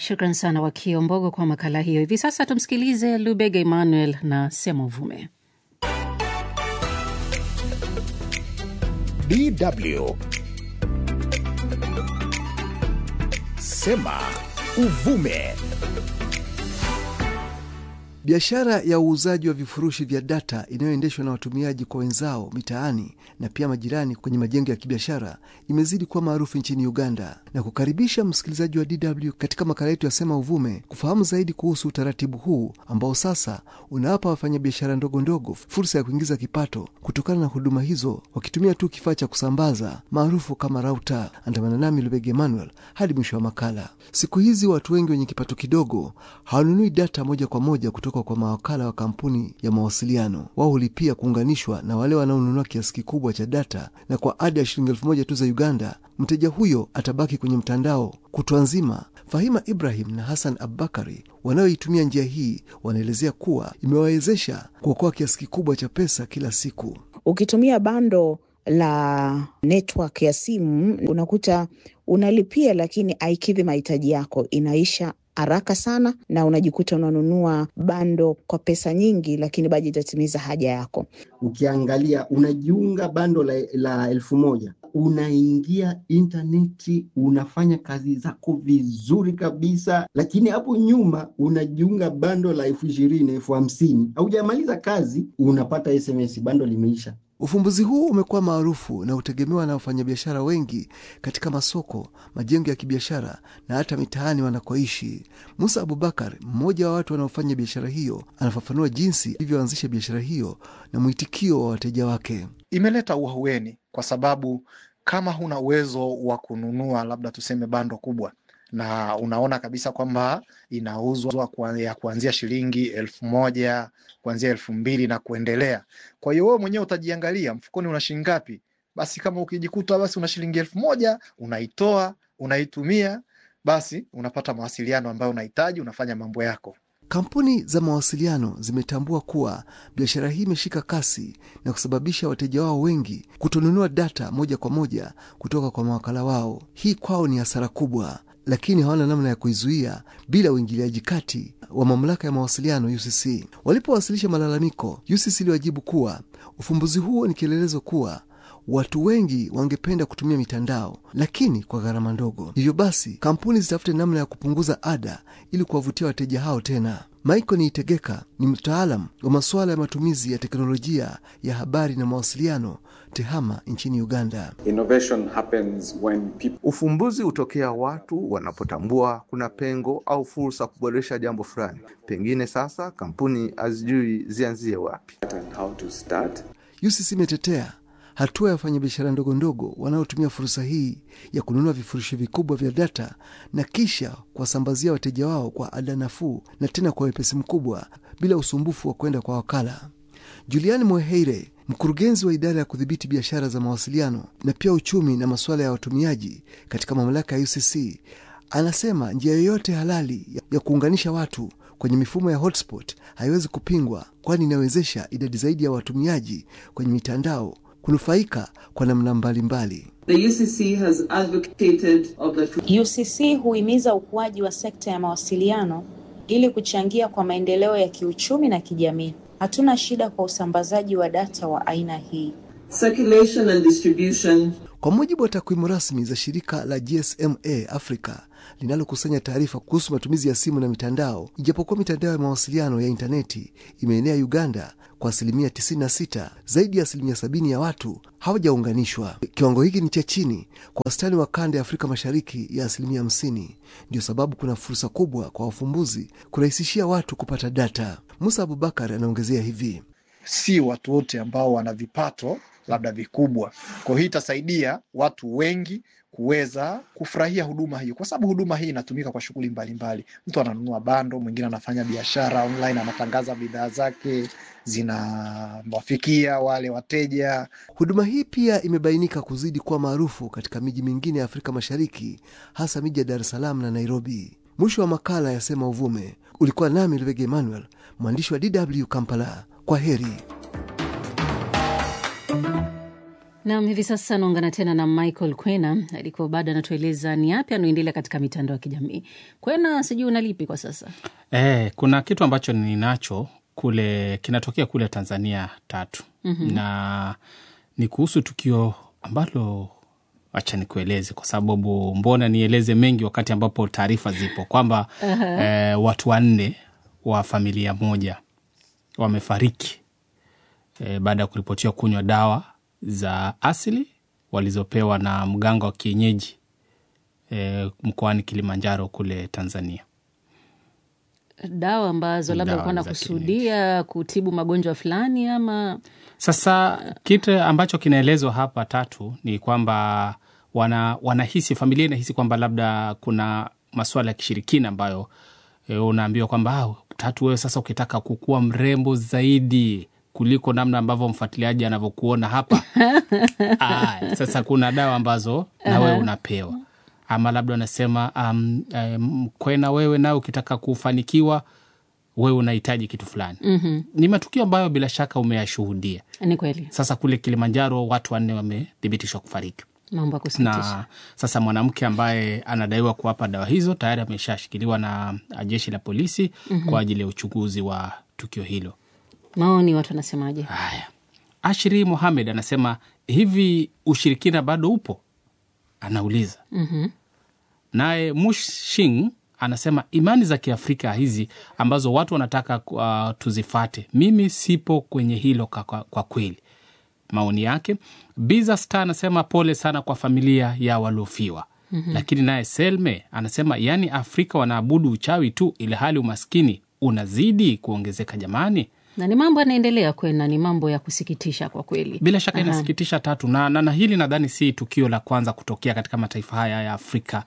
Shukran sana Wakiombogo kwa makala hiyo. Hivi sasa tumsikilize Lubega Emmanuel na Sema Uvume. DW Sema Uvume. Biashara ya uuzaji wa vifurushi vya data inayoendeshwa na watumiaji kwa wenzao mitaani na pia majirani kwenye majengo ya kibiashara imezidi kuwa maarufu nchini Uganda, na kukaribisha msikilizaji wa DW katika makala yetu ya Sema Uvume kufahamu zaidi kuhusu utaratibu huu ambao sasa unawapa wafanyabiashara ndogo ndogo fursa ya kuingiza kipato kutokana na huduma hizo wakitumia tu kifaa cha kusambaza maarufu kama rauta. Andamana nami Lubege Emmanuel hadi mwisho wa makala. Siku hizi watu wengi wenye kipato kidogo hawanunui data moja kwa moja kutoka kwa mawakala wa kampuni ya mawasiliano. Wao hulipia kuunganishwa na wale wanaonunua kiasi kikubwa cha data, na kwa ada ya shilingi elfu moja tu za Uganda, mteja huyo atabaki kwenye mtandao kutwa nzima. Fahima Ibrahim na Hassan Abubakari wanaoitumia njia hii wanaelezea kuwa imewawezesha kuokoa kiasi kikubwa cha pesa kila siku. Ukitumia bando la network ya simu unakuta unalipia, lakini haikidhi mahitaji yako, inaisha haraka sana na unajikuta unanunua bando kwa pesa nyingi, lakini bado itatimiza haja yako. Ukiangalia unajiunga bando la, la elfu moja unaingia intaneti unafanya kazi zako vizuri kabisa, lakini hapo nyuma unajiunga bando la elfu ishirini elfu hamsini haujamaliza kazi unapata SMS bando limeisha. Ufumbuzi huu umekuwa maarufu na hutegemewa na wafanyabiashara wengi katika masoko, majengo ya kibiashara na hata mitaani wanakoishi. Musa Abubakar, mmoja wa watu wanaofanya biashara hiyo, anafafanua jinsi ilivyoanzisha biashara hiyo na mwitikio wa wateja wake. Imeleta uahueni kwa sababu kama huna uwezo wa kununua labda tuseme bando kubwa na unaona kabisa kwamba inauzwa ya kuanzia shilingi elfu moja kuanzia elfu mbili na kuendelea. Kwa hiyo wewe mwenyewe utajiangalia mfukoni una shilingi ngapi. Basi kama ukijikuta basi una shilingi elfu moja unaitoa unaitumia, basi unapata mawasiliano ambayo unahitaji, unafanya mambo yako. Kampuni za mawasiliano zimetambua kuwa biashara hii imeshika kasi na kusababisha wateja wao wengi kutonunua data moja kwa moja kutoka kwa mawakala wao. Hii kwao ni hasara kubwa, lakini hawana namna ya kuizuia bila uingiliaji kati wa mamlaka ya mawasiliano UCC. Walipowasilisha malalamiko, UCC iliwajibu kuwa ufumbuzi huo ni kielelezo kuwa watu wengi wangependa kutumia mitandao lakini kwa gharama ndogo. Hivyo basi, kampuni zitafute namna ya kupunguza ada ili kuwavutia wateja hao tena. Michael Niitegeka ni mtaalam wa masuala ya matumizi ya teknolojia ya habari na mawasiliano TEHAMA nchini Uganda. Innovation happens when people... Ufumbuzi hutokea watu wanapotambua kuna pengo au fursa kuboresha jambo fulani. Pengine sasa kampuni hazijui zianzie wapi. and how to start. UCC imetetea hatua ya wafanyabiashara ndogo ndogo wanaotumia fursa hii ya kununua vifurushi vikubwa vya data na kisha kuwasambazia wateja wao kwa ada nafuu na tena kwa wepesi mkubwa bila usumbufu wa kwenda kwa wakala. Juliani Mweheire, mkurugenzi wa idara ya kudhibiti biashara za mawasiliano na pia uchumi na masuala ya watumiaji katika mamlaka ya UCC, anasema njia yoyote halali ya kuunganisha watu kwenye mifumo ya hotspot haiwezi kupingwa, kwani inawezesha idadi zaidi ya watumiaji kwenye mitandao kunufaika kwa namna mbalimbali. The UCC has advocated of the UCC huhimiza ukuaji wa sekta ya mawasiliano ili kuchangia kwa maendeleo ya kiuchumi na kijamii. Hatuna shida kwa usambazaji wa data wa aina hii. circulation and distribution Kwa mujibu wa takwimu rasmi za shirika la GSMA Africa linalokusanya taarifa kuhusu matumizi ya simu na mitandao, ijapokuwa mitandao ya mawasiliano ya intaneti imeenea Uganda kwa asilimia 96, zaidi ya asilimia 70 ya watu hawajaunganishwa. Kiwango hiki ni cha chini kwa wastani wa kanda ya Afrika Mashariki ya asilimia 50. Ndio sababu kuna fursa kubwa kwa wafumbuzi kurahisishia watu kupata data. Musa Abubakar anaongezea hivi: si watu wote ambao wana vipato labda vikubwa. Kwa hiyo hii itasaidia watu wengi kuweza kufurahia huduma hiyo, kwa sababu huduma hii inatumika kwa shughuli mbalimbali. Mtu ananunua bando, mwingine anafanya biashara online, anatangaza bidhaa zake, zinawafikia wale wateja. Huduma hii pia imebainika kuzidi kuwa maarufu katika miji mingine ya Afrika Mashariki, hasa miji ya Dar es Salaam na Nairobi. Mwisho wa makala ya Sema Uvume. Ulikuwa nami Lubege Emmanuel, mwandishi wa DW Kampala. Kwa heri. Nam, hivi sasa naungana tena na Michael Kwena alikuwa bado anatueleza ni yapi anaendelea katika mitandao ya kijamii. Kwena, sijui unalipi kwa sasa? Eh, kuna kitu ambacho ninacho kule kinatokea kule Tanzania tatu Mhm. na ni kuhusu tukio ambalo acha nikueleze kwa sababu mbona nieleze mengi wakati ambapo taarifa zipo kwamba Aha. eh, watu wanne wa familia moja wamefariki eh, baada ya kuripotiwa kunywa dawa za asili walizopewa na mganga wa kienyeji eh, mkoani Kilimanjaro kule Tanzania. Dawa ambazo labda Dawa alikuwa za anakusudia kutibu magonjwa fulani ama Sasa kitu ambacho kinaelezwa hapa tatu ni kwamba wana, wanahisi familia inahisi kwamba labda kuna masuala ya kishirikina ambayo e, unaambiwa kwamba "Ah, tatu, wewe sasa ukitaka kukuwa mrembo zaidi kuliko namna ambavyo mfuatiliaji anavyokuona hapa Aya, sasa kuna dawa ambazo na wewe Aha. unapewa ama labda wanasema um, um, kwena wewe nawe ukitaka kufanikiwa wewe unahitaji kitu fulani Mhm. ni matukio ambayo bila shaka umeyashuhudia. ni kweli, Sasa kule Kilimanjaro watu wanne wamethibitishwa kufariki, mambo ya kusikitisha. na sasa mwanamke ambaye anadaiwa kuwapa dawa hizo tayari ameshashikiliwa na jeshi la polisi Mhm. kwa ajili ya uchunguzi wa tukio hilo. Maoni watu wanasemaje? Ashri Mohamed anasema hivi, ushirikina bado upo? Anauliza. Mhm. Naye Mushing anasema imani za Kiafrika hizi ambazo watu wanataka uh, tuzifate, mimi sipo kwenye hilo kwa, kwa, kwa kweli. Maoni yake. Biza Star anasema pole sana kwa familia ya waliofiwa. Mhm. Lakini naye Selme anasema yaani Afrika wanaabudu uchawi tu, ili hali umaskini unazidi kuongezeka. Jamani, na ni mambo yanaendelea kwena, ni mambo ya kusikitisha kwa kweli. bila shaka Aha. inasikitisha tatu na, na, na hili nadhani si tukio la kwanza kutokea katika mataifa haya ya Afrika.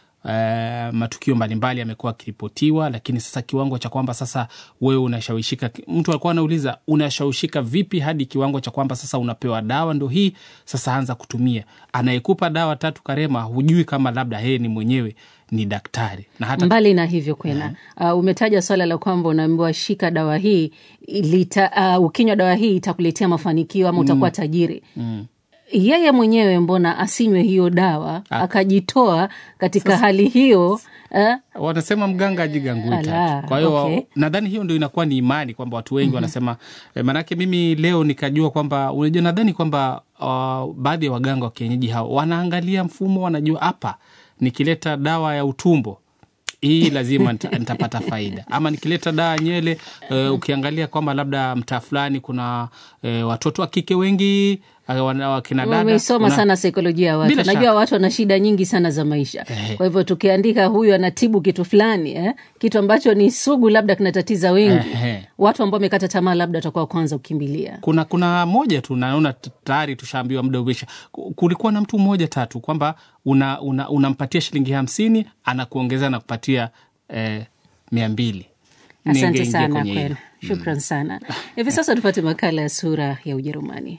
Uh, matukio mbalimbali yamekuwa yakiripotiwa, lakini sasa kiwango cha kwamba sasa wewe unashawishika, mtu alikuwa anauliza unashawishika vipi hadi kiwango cha kwamba sasa unapewa dawa ndo hii sasa anza kutumia. Anayekupa dawa tatu Karema, hujui kama labda yeye ni mwenyewe ni daktari na hata Mbali na hivyo kwena, uh, umetaja swala la kwamba unaambiwa shika dawa hii ilita, uh, ukinywa dawa hii itakuletea mafanikio ama utakuwa Mm. tajiri. mm. Yeye mwenyewe mbona asinywe hiyo dawa Ah. akajitoa katika Sasa- hali hiyo eh? wanasema mganga ajigangui Ala, tatu. Kwa hiyo okay. nadhani hiyo ndo inakuwa ni imani kwamba watu wengi Mhm. wanasema eh, maanake mimi leo nikajua kwamba unajua, nadhani kwamba uh, baadhi ya waganga wa kienyeji hao wanaangalia mfumo, wanajua hapa nikileta dawa ya utumbo hii lazima nita- nitapata faida, ama nikileta dawa ya nywele uh, ukiangalia kwamba labda mtaa fulani kuna uh, watoto wa kike wengi uh, wana- wakina dada Wameisoma una- sana saikolojia ya watu. Bila Najua shaka. watu wana shida nyingi sana za maisha. Ehe. Kwa hivyo tukiandika huyu anatibu kitu fulani eh? kitu ambacho ni sugu, labda kinatatiza wengi, Ehe. watu ambao wamekata tamaa, labda watakuwa kwanza kukimbilia. kuna kuna moja tu naona t- tayari tushaambiwa muda umeisha. Ku- Kulikuwa na mtu mmoja tatu kwamba unampatia una, unampatia shilingi hamsini anakuongeza na kupatia eh, mia mbili. Asante Ningeingia sana kwenye hilo. kwenu, shukran sana. Hivi sasa tupate makala ya sura ya Ujerumani.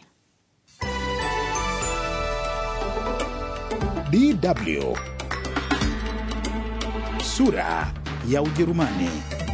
DW sura ya Ujerumani.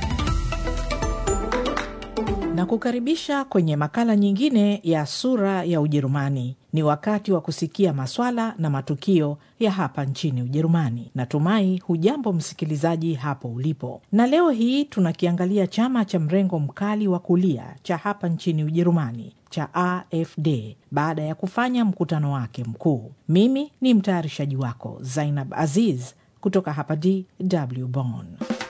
na kukaribisha kwenye makala nyingine ya sura ya Ujerumani. Ni wakati wa kusikia maswala na matukio ya hapa nchini Ujerumani. Natumai hujambo msikilizaji hapo ulipo, na leo hii tunakiangalia chama cha mrengo mkali wa kulia cha hapa nchini Ujerumani cha AfD baada ya kufanya mkutano wake mkuu. Mimi ni mtayarishaji wako Zainab Aziz kutoka hapa DW Bonn.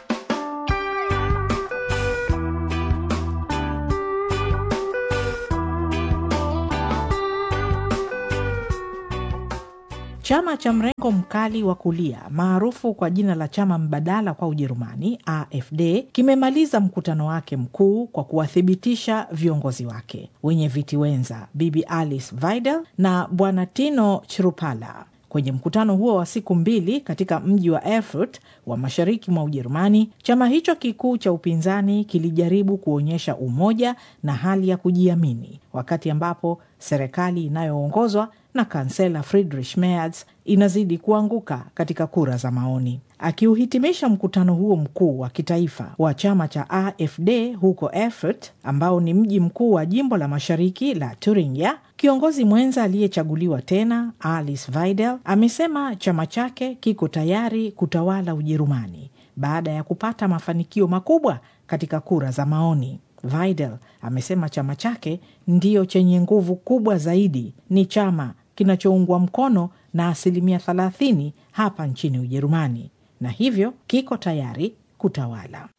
Chama cha mrengo mkali wa kulia maarufu kwa jina la chama mbadala kwa Ujerumani, AfD, kimemaliza mkutano wake mkuu kwa kuwathibitisha viongozi wake wenye viti wenza Bibi Alice Weidel na Bwana Tino Chrupala. Kwenye mkutano huo wa siku mbili katika mji wa Erfurt wa mashariki mwa Ujerumani, chama hicho kikuu cha upinzani kilijaribu kuonyesha umoja na hali ya kujiamini, wakati ambapo serikali inayoongozwa na kansela Friedrich Merz inazidi kuanguka katika kura za maoni. Akiuhitimisha mkutano huo mkuu wa kitaifa wa chama cha AfD huko Erfurt, ambao ni mji mkuu wa jimbo la mashariki la Thuringia, kiongozi mwenza aliyechaguliwa tena Alice Weidel amesema chama chake kiko tayari kutawala Ujerumani baada ya kupata mafanikio makubwa katika kura za maoni. Weidel amesema chama chake ndiyo chenye nguvu kubwa zaidi, ni chama kinachoungwa mkono na asilimia 30 hapa nchini Ujerumani na hivyo kiko tayari kutawala.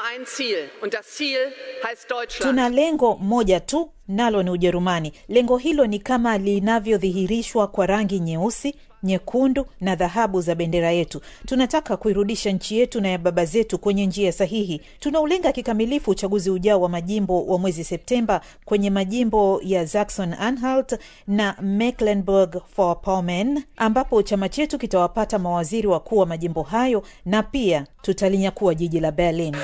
Tuna lengo moja tu, nalo ni Ujerumani. Lengo hilo ni kama linavyodhihirishwa kwa rangi nyeusi, nyekundu na dhahabu za bendera yetu. Tunataka kuirudisha nchi yetu na ya baba zetu kwenye njia sahihi. Tunaulenga kikamilifu uchaguzi ujao wa majimbo wa mwezi Septemba kwenye majimbo ya Saxon Anhalt na Mecklenburg-Vorpommern, ambapo chama chetu kitawapata mawaziri wakuu wa majimbo hayo na pia tutalinyakua jiji la Berlin.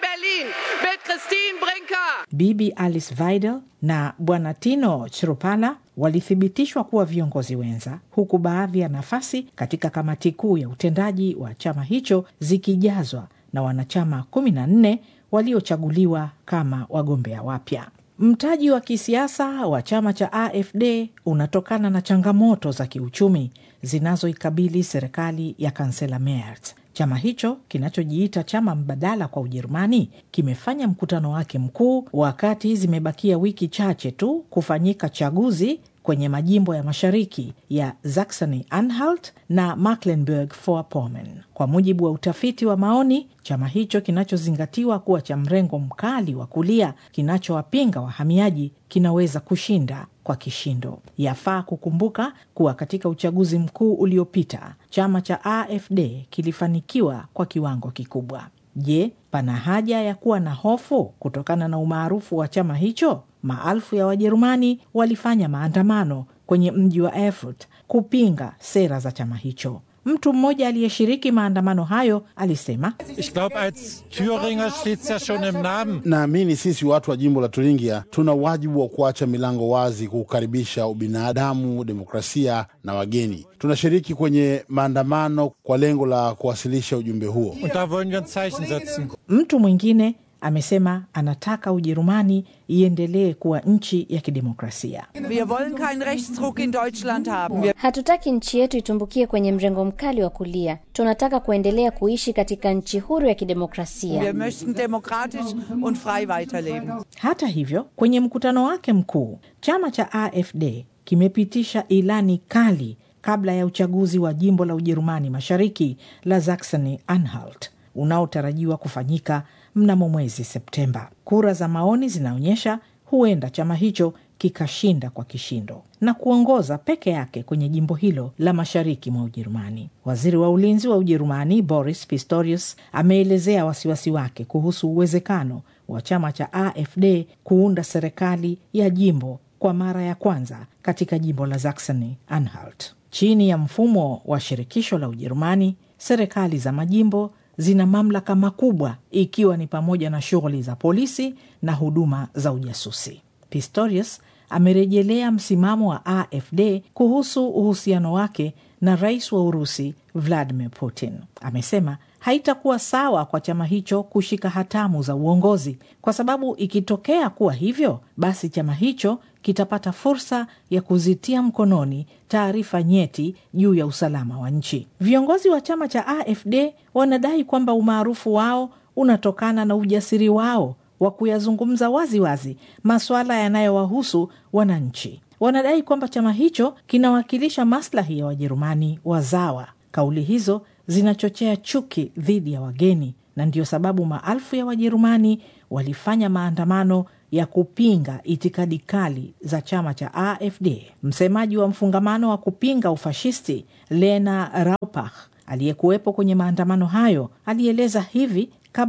Bibi Alice Weidel na Bwana Tino Chrupala walithibitishwa kuwa viongozi wenza, huku baadhi ya nafasi katika kamati kuu ya utendaji wa chama hicho zikijazwa na wanachama kumi na nne waliochaguliwa kama wagombea wapya. Mtaji wa kisiasa wa chama cha AfD unatokana na changamoto za kiuchumi zinazoikabili serikali ya kansela Merz. Chama hicho kinachojiita chama mbadala kwa Ujerumani kimefanya mkutano wake mkuu wakati zimebakia wiki chache tu kufanyika chaguzi kwenye majimbo ya mashariki ya Saxony Anhalt na Mecklenburg-Vorpommern. Kwa mujibu wa utafiti wa maoni, chama hicho kinachozingatiwa kuwa cha mrengo mkali wa kulia kinachowapinga wahamiaji kinaweza kushinda kwa kishindo. Yafaa kukumbuka kuwa katika uchaguzi mkuu uliopita chama cha AfD kilifanikiwa kwa kiwango kikubwa. Je, pana haja ya kuwa na hofu kutokana na umaarufu wa chama hicho? Maelfu ya Wajerumani walifanya maandamano kwenye mji wa Erfurt kupinga sera za chama hicho. Mtu mmoja aliyeshiriki maandamano hayo alisema, Ich glaub, als Thüringer steht's ja schon im Namen. Naamini sisi watu wa jimbo la Turingia tuna wajibu wa kuacha milango wazi kukaribisha ubinadamu, demokrasia na wageni. Tunashiriki kwenye maandamano kwa lengo la kuwasilisha ujumbe huo. Und da wollen wir ein Zeichen setzen. Mtu mwingine amesema anataka Ujerumani iendelee kuwa nchi ya kidemokrasia. Wir wollen keinen Rechtsruck in Deutschland haben. Wir Hatutaki nchi yetu itumbukie kwenye mrengo mkali wa kulia. Tunataka kuendelea kuishi katika nchi huru ya kidemokrasia. Wir möchten demokratisch und frei weiterleben. Hata hivyo, kwenye mkutano wake mkuu, chama cha AfD kimepitisha ilani kali kabla ya uchaguzi wa jimbo la Ujerumani Mashariki la Saxony Anhalt unaotarajiwa kufanyika mnamo mwezi Septemba. Kura za maoni zinaonyesha huenda chama hicho kikashinda kwa kishindo na kuongoza peke yake kwenye jimbo hilo la mashariki mwa Ujerumani. Waziri wa ulinzi wa Ujerumani Boris Pistorius ameelezea wasiwasi wake kuhusu uwezekano wa chama cha AfD kuunda serikali ya jimbo kwa mara ya kwanza katika jimbo la Saxony Anhalt. Chini ya mfumo wa shirikisho la Ujerumani, serikali za majimbo zina mamlaka makubwa ikiwa ni pamoja na shughuli za polisi na huduma za ujasusi. Pistorius amerejelea msimamo wa AfD kuhusu uhusiano wake na rais wa Urusi Vladimir Putin. Amesema haitakuwa sawa kwa chama hicho kushika hatamu za uongozi, kwa sababu ikitokea kuwa hivyo, basi chama hicho kitapata fursa ya kuzitia mkononi taarifa nyeti juu ya usalama wa nchi. Viongozi wa chama cha AfD wanadai kwamba umaarufu wao unatokana na ujasiri wao wa kuyazungumza waziwazi masuala yanayowahusu wananchi. Wanadai kwamba chama hicho kinawakilisha maslahi ya Wajerumani wazawa. Kauli hizo zinachochea chuki dhidi ya wageni, na ndiyo sababu maelfu ya Wajerumani walifanya maandamano ya kupinga itikadi kali za chama cha AfD. Msemaji wa mfungamano wa kupinga ufashisti Lena Raupach aliyekuwepo kwenye maandamano hayo alieleza hivi kabla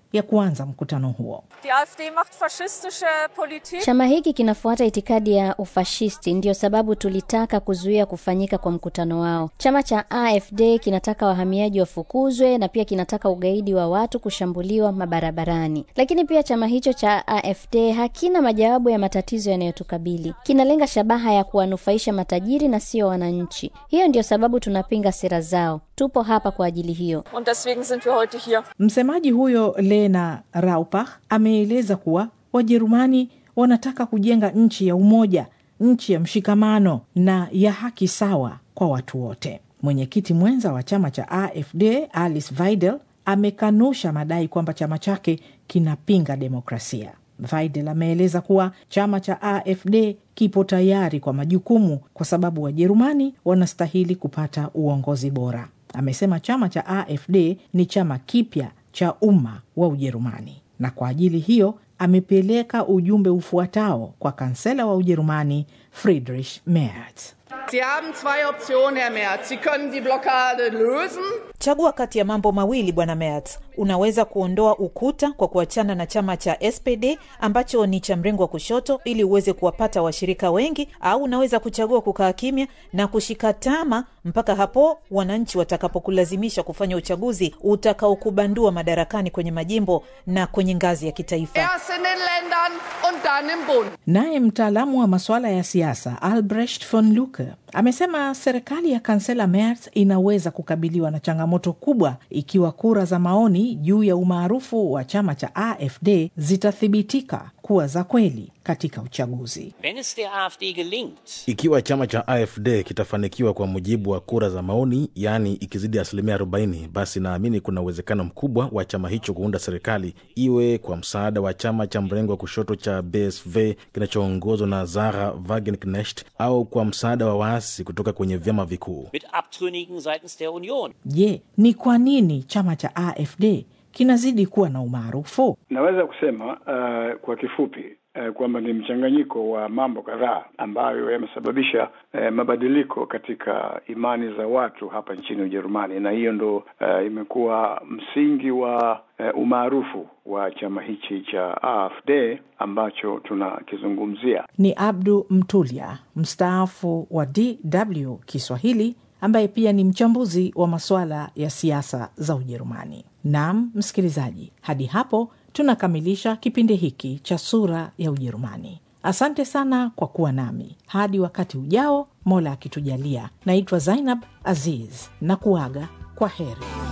ya kuanza mkutano huo. Die AfD macht faschistische Politik. Chama hiki kinafuata itikadi ya ufashisti, ndiyo sababu tulitaka kuzuia kufanyika kwa mkutano wao. Chama cha AfD kinataka wahamiaji wafukuzwe na pia kinataka ugaidi wa watu kushambuliwa mabarabarani. Lakini pia chama hicho cha AfD hakina majawabu ya matatizo yanayotukabili. Kinalenga shabaha ya kuwanufaisha matajiri na sio wananchi. Hiyo ndiyo sababu tunapinga sera zao. Tupo hapa kwa ajili hiyo. Und deswegen sind wir heute hier. Msemaji huyo Lena Raupach ameeleza kuwa Wajerumani wanataka kujenga nchi ya umoja, nchi ya mshikamano na ya haki sawa kwa watu wote. Mwenyekiti mwenza wa chama cha AfD Alice Weidel amekanusha madai kwamba chama chake kinapinga demokrasia. Weidel ameeleza kuwa chama cha AfD kipo tayari kwa majukumu kwa sababu Wajerumani wanastahili kupata uongozi bora. Amesema chama cha AfD ni chama kipya cha umma wa Ujerumani, na kwa ajili hiyo amepeleka ujumbe ufuatao kwa kansela wa Ujerumani Friedrich Merz. Sie haben zwei Optionen, Herr Merz. Sie können die Blockade lösen. Chagua kati ya mambo mawili bwana Merz. Unaweza kuondoa ukuta kwa kuachana na chama cha SPD ambacho ni cha mrengo wa kushoto ili uweze kuwapata washirika wengi, au unaweza kuchagua kukaa kimya na kushika tama mpaka hapo wananchi watakapokulazimisha kufanya uchaguzi utakaokubandua madarakani kwenye majimbo na kwenye ngazi ya kitaifa. Erst in den Ländern und dann im Bund. Naye mtaalamu wa masuala ya siasa Albrecht von Lucke amesema serikali ya kansela Merz inaweza kukabiliwa na changamoto kubwa ikiwa kura za maoni juu ya umaarufu wa chama cha AfD zitathibitika kuwa za kweli katika uchaguzi. Wenn es der AfD gelingt, Ikiwa chama cha AfD kitafanikiwa kwa mujibu wa kura za maoni, yaani ikizidi asilimia 40, basi naamini kuna uwezekano mkubwa wa chama hicho kuunda serikali, iwe kwa msaada wa chama cha mrengo wa kushoto cha BSV kinachoongozwa na Sarah Wagenknecht au kwa msaada wa waasi kutoka kwenye vyama vikuu. mit Abtrünnigen seitens der Union. Je, ni kwa nini chama cha AfD kinazidi kuwa na umaarufu? Naweza kusema uh, kwa kifupi uh, kwamba ni mchanganyiko wa mambo kadhaa ambayo yamesababisha uh, mabadiliko katika imani za watu hapa nchini Ujerumani, na hiyo ndo uh, imekuwa msingi wa uh, umaarufu wa chama hichi cha AfD ambacho tunakizungumzia. Ni Abdu Mtulia, mstaafu wa DW Kiswahili, ambaye pia ni mchambuzi wa masuala ya siasa za Ujerumani. Naam msikilizaji, hadi hapo tunakamilisha kipindi hiki cha Sura ya Ujerumani. Asante sana kwa kuwa nami hadi wakati ujao, Mola akitujalia. Naitwa Zainab Aziz na kuaga kwa heri.